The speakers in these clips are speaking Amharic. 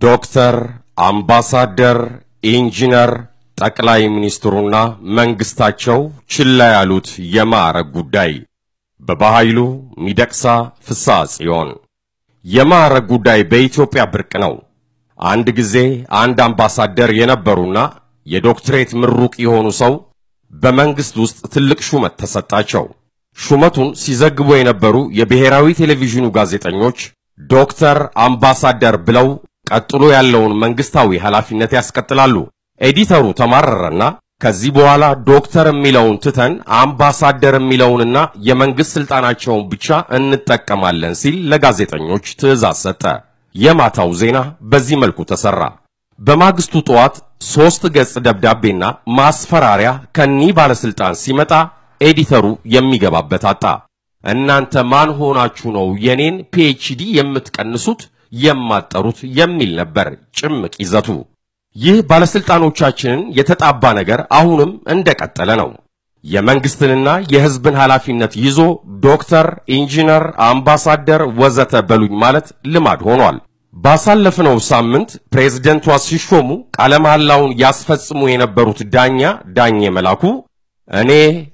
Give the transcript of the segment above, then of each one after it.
ዶክተር፣ አምባሳደር፣ ኢንጂነር ጠቅላይ ሚኒስትሩና መንግስታቸው ችላ ያሉት የማዕረግ ጉዳይ በባኃይሉ ሚደቅሳ ፍስሐ ጽዮን። የማዕረግ ጉዳይ በኢትዮጵያ ብርቅ ነው። አንድ ጊዜ አንድ አምባሳደር የነበሩና የዶክትሬት ምሩቅ የሆኑ ሰው በመንግስት ውስጥ ትልቅ ሹመት ተሰጣቸው። ሹመቱን ሲዘግቡ የነበሩ የብሔራዊ ቴሌቪዥኑ ጋዜጠኞች ዶክተር አምባሳደር ብለው ቀጥሎ ያለውን መንግስታዊ ኃላፊነት ያስቀጥላሉ። ኤዲተሩ ተማረረና ከዚህ በኋላ ዶክተር የሚለውን ትተን አምባሳደር የሚለውንና የመንግስት ስልጣናቸውን ብቻ እንጠቀማለን ሲል ለጋዜጠኞች ትዕዛዝ ሰጠ። የማታው ዜና በዚህ መልኩ ተሰራ። በማግስቱ ጠዋት ሶስት ገጽ ደብዳቤና ማስፈራሪያ ከኒህ ባለስልጣን ሲመጣ ኤዲተሩ የሚገባበት አጣ። እናንተ ማን ሆናችሁ ነው የኔን ፒኤችዲ የምትቀንሱት የማጠሩት የሚል ነበር ጭምቅ ይዘቱ። ይህ ባለስልጣኖቻችንን የተጣባ ነገር አሁንም እንደቀጠለ ነው። የመንግስትንና የህዝብን ኃላፊነት ይዞ ዶክተር፣ ኢንጂነር፣ አምባሳደር ወዘተ በሉኝ ማለት ልማድ ሆኗል። ባሳለፍነው ሳምንት ፕሬዝደንቷ ሲሾሙ ቃለ መሐላውን ያስፈጽሙ የነበሩት ዳኛ ዳኜ መላኩ እኔ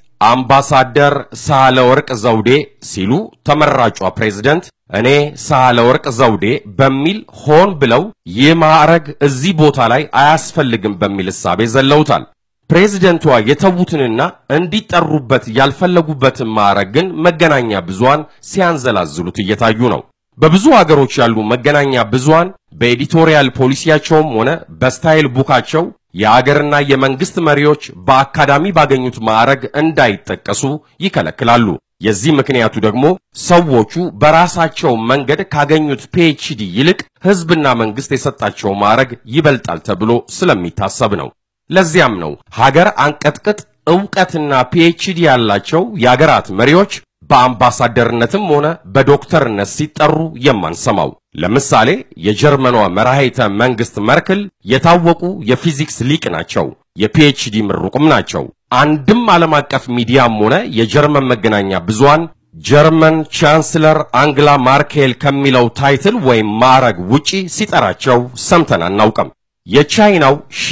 አምባሳደር ሳህለ ወርቅ ዘውዴ ሲሉ ተመራጯ ፕሬዝደንት እኔ ሳህለ ወርቅ ዘውዴ በሚል ሆን ብለው ይህ ማዕረግ እዚህ ቦታ ላይ አያስፈልግም በሚል እሳቤ ዘለውታል። ፕሬዝደንቷ የተዉትንና እንዲጠሩበት ያልፈለጉበትን ማዕረግ ግን መገናኛ ብዙሃን ሲያንዘላዝሉት እየታዩ ነው። በብዙ አገሮች ያሉ መገናኛ ብዙሃን በኤዲቶሪያል ፖሊሲያቸውም ሆነ በስታይል ቡካቸው የአገርና የመንግስት መሪዎች በአካዳሚ ባገኙት ማዕረግ እንዳይጠቀሱ ይከለክላሉ። የዚህ ምክንያቱ ደግሞ ሰዎቹ በራሳቸው መንገድ ካገኙት ፒኤችዲ ይልቅ ህዝብና መንግስት የሰጣቸው ማዕረግ ይበልጣል ተብሎ ስለሚታሰብ ነው። ለዚያም ነው ሀገር አንቀጥቅጥ ዕውቀትና ፒኤችዲ ያላቸው የአገራት መሪዎች በአምባሳደርነትም ሆነ በዶክተርነት ሲጠሩ የማንሰማው። ለምሳሌ የጀርመኗ መራሄተ መንግስት መርክል የታወቁ የፊዚክስ ሊቅ ናቸው። የፒኤችዲ ምሩቅም ናቸው። አንድም ዓለም አቀፍ ሚዲያም ሆነ የጀርመን መገናኛ ብዙሃን ጀርመን ቻንስለር አንግላ ማርኬል ከሚለው ታይትል ወይም ማዕረግ ውጪ ሲጠራቸው ሰምተን አናውቅም። የቻይናው ሺ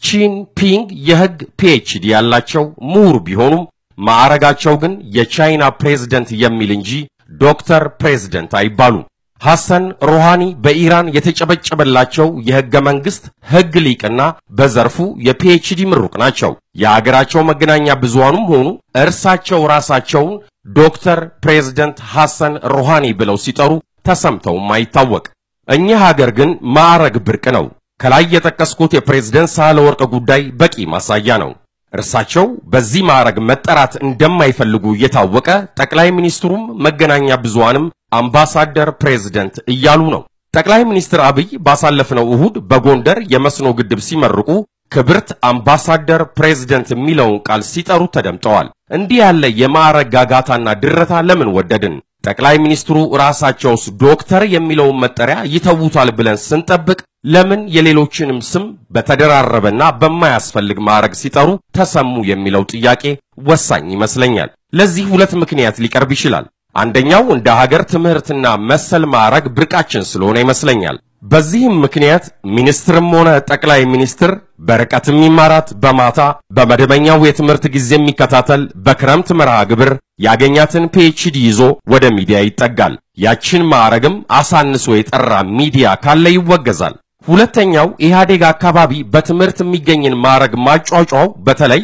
ቺንፒንግ የህግ ፒኤችዲ ያላቸው ምሁር ቢሆኑም ማዕረጋቸው ግን የቻይና ፕሬዝደንት የሚል እንጂ ዶክተር ፕሬዝደንት አይባሉም። ሐሰን ሮሃኒ በኢራን የተጨበጨበላቸው የህገ መንግስት ህግ ሊቅና በዘርፉ የፒኤችዲ ምሩቅ ናቸው። የአገራቸው መገናኛ ብዙሃኑም ሆኑ እርሳቸው ራሳቸውን ዶክተር ፕሬዝደንት ሐሰን ሮሃኒ ብለው ሲጠሩ ተሰምተውም አይታወቅ። እኛ ሀገር ግን ማዕረግ ብርቅ ነው። ከላይ የጠቀስኩት የፕሬዝደንት ሳህለወርቅ ጉዳይ በቂ ማሳያ ነው። እርሳቸው በዚህ ማዕረግ መጠራት እንደማይፈልጉ እየታወቀ ጠቅላይ ሚኒስትሩም መገናኛ ብዙሃንም አምባሳደር ፕሬዝደንት እያሉ ነው። ጠቅላይ ሚኒስትር አብይ ባሳለፍነው እሁድ በጎንደር የመስኖ ግድብ ሲመርቁ ክብርት አምባሳደር ፕሬዝደንት የሚለውን ቃል ሲጠሩ ተደምጠዋል። እንዲህ ያለ የማዕረግ ጋጋታና ድረታ ለምን ወደድን? ጠቅላይ ሚኒስትሩ ራሳቸውስ ዶክተር የሚለውን መጠሪያ ይተውታል ብለን ስንጠብቅ ለምን የሌሎችንም ስም በተደራረበና በማያስፈልግ ማዕረግ ሲጠሩ ተሰሙ የሚለው ጥያቄ ወሳኝ ይመስለኛል። ለዚህ ሁለት ምክንያት ሊቀርብ ይችላል። አንደኛው እንደ ሀገር ትምህርትና መሰል ማዕረግ ብርቃችን ስለሆነ ይመስለኛል። በዚህም ምክንያት ሚኒስትርም ሆነ ጠቅላይ ሚኒስትር በርቀት የሚማራት በማታ በመደበኛው የትምህርት ጊዜ የሚከታተል በክረምት መርሃ ግብር ያገኛትን ፒኤችዲ ይዞ ወደ ሚዲያ ይጠጋል። ያችን ማዕረግም አሳንሶ የጠራ ሚዲያ ካለ ይወገዛል። ሁለተኛው ኢህአዴግ አካባቢ በትምህርት የሚገኝን ማዕረግ ማጫጫው በተለይ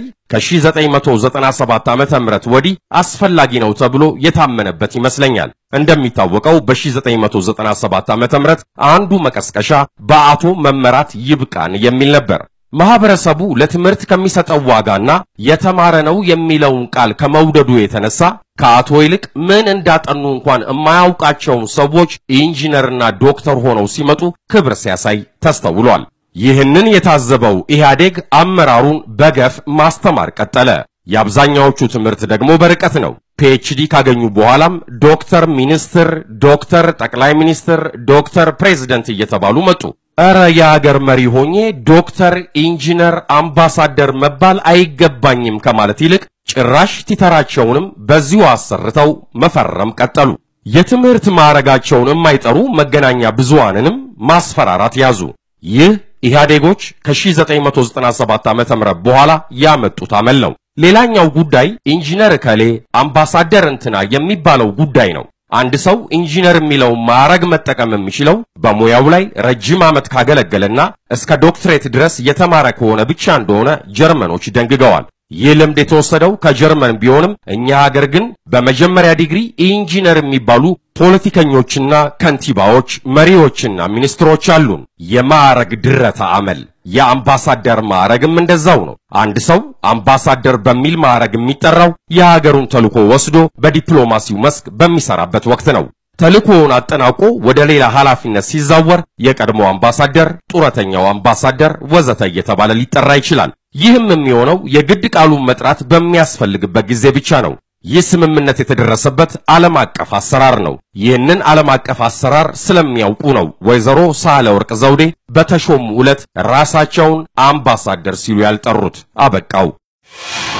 ከ1997 ዓመተ ምህረት ወዲህ አስፈላጊ ነው ተብሎ የታመነበት ይመስለኛል። እንደሚታወቀው በ1997 ዓመተ ምህረት አንዱ መቀስቀሻ በአቶ መመራት ይብቃን የሚል ነበር። ማህበረሰቡ ለትምህርት ከሚሰጠው ዋጋና የተማረ ነው የሚለውን ቃል ከመውደዱ የተነሳ ከአቶ ይልቅ ምን እንዳጠኑ እንኳን የማያውቃቸውን ሰዎች ኢንጂነርና ዶክተር ሆነው ሲመጡ ክብር ሲያሳይ ተስተውሏል። ይህንን የታዘበው ኢህአዴግ አመራሩን በገፍ ማስተማር ቀጠለ። የአብዛኛዎቹ ትምህርት ደግሞ በርቀት ነው። ፒኤችዲ ካገኙ በኋላም ዶክተር ሚኒስትር፣ ዶክተር ጠቅላይ ሚኒስትር፣ ዶክተር ፕሬዝደንት እየተባሉ መጡ። እረ የአገር መሪ ሆኜ ዶክተር፣ ኢንጂነር፣ አምባሳደር መባል አይገባኝም ከማለት ይልቅ ጭራሽ ቲተራቸውንም በዚሁ አሰርተው መፈረም ቀጠሉ። የትምህርት ማዕረጋቸውን የማይጠሩ መገናኛ ብዙሃንንም ማስፈራራት ያዙ። ይህ ኢህአዴጎች ከ1997 ዓ.ም በኋላ ያመጡት አመል ነው። ሌላኛው ጉዳይ ኢንጂነር እከሌ አምባሳደር እንትና የሚባለው ጉዳይ ነው። አንድ ሰው ኢንጂነር የሚለውን ማዕረግ መጠቀም የሚችለው በሙያው ላይ ረጅም ዓመት ካገለገለና እስከ ዶክትሬት ድረስ የተማረ ከሆነ ብቻ እንደሆነ ጀርመኖች ደንግገዋል። ይህ ልምድ የተወሰደው ከጀርመን ቢሆንም እኛ ሀገር ግን በመጀመሪያ ዲግሪ ኢንጂነር የሚባሉ ፖለቲከኞችና ከንቲባዎች፣ መሪዎችና ሚኒስትሮች አሉን። የማዕረግ ድረታ አመል የአምባሳደር ማዕረግም እንደዛው ነው። አንድ ሰው አምባሳደር በሚል ማዕረግ የሚጠራው የሀገሩን ተልዕኮ ወስዶ በዲፕሎማሲው መስክ በሚሰራበት ወቅት ነው። ተልዕኮውን አጠናቆ ወደ ሌላ ኃላፊነት ሲዛወር የቀድሞ አምባሳደር፣ ጡረተኛው አምባሳደር ወዘተ እየተባለ ሊጠራ ይችላል። ይህም የሚሆነው የግድ ቃሉን መጥራት በሚያስፈልግበት ጊዜ ብቻ ነው። ይህ ስምምነት የተደረሰበት ዓለም አቀፍ አሰራር ነው። ይህንን ዓለም አቀፍ አሰራር ስለሚያውቁ ነው ወይዘሮ ሳህለወርቅ ዘውዴ በተሾሙ ዕለት ራሳቸውን አምባሳደር ሲሉ ያልጠሩት። አበቃው።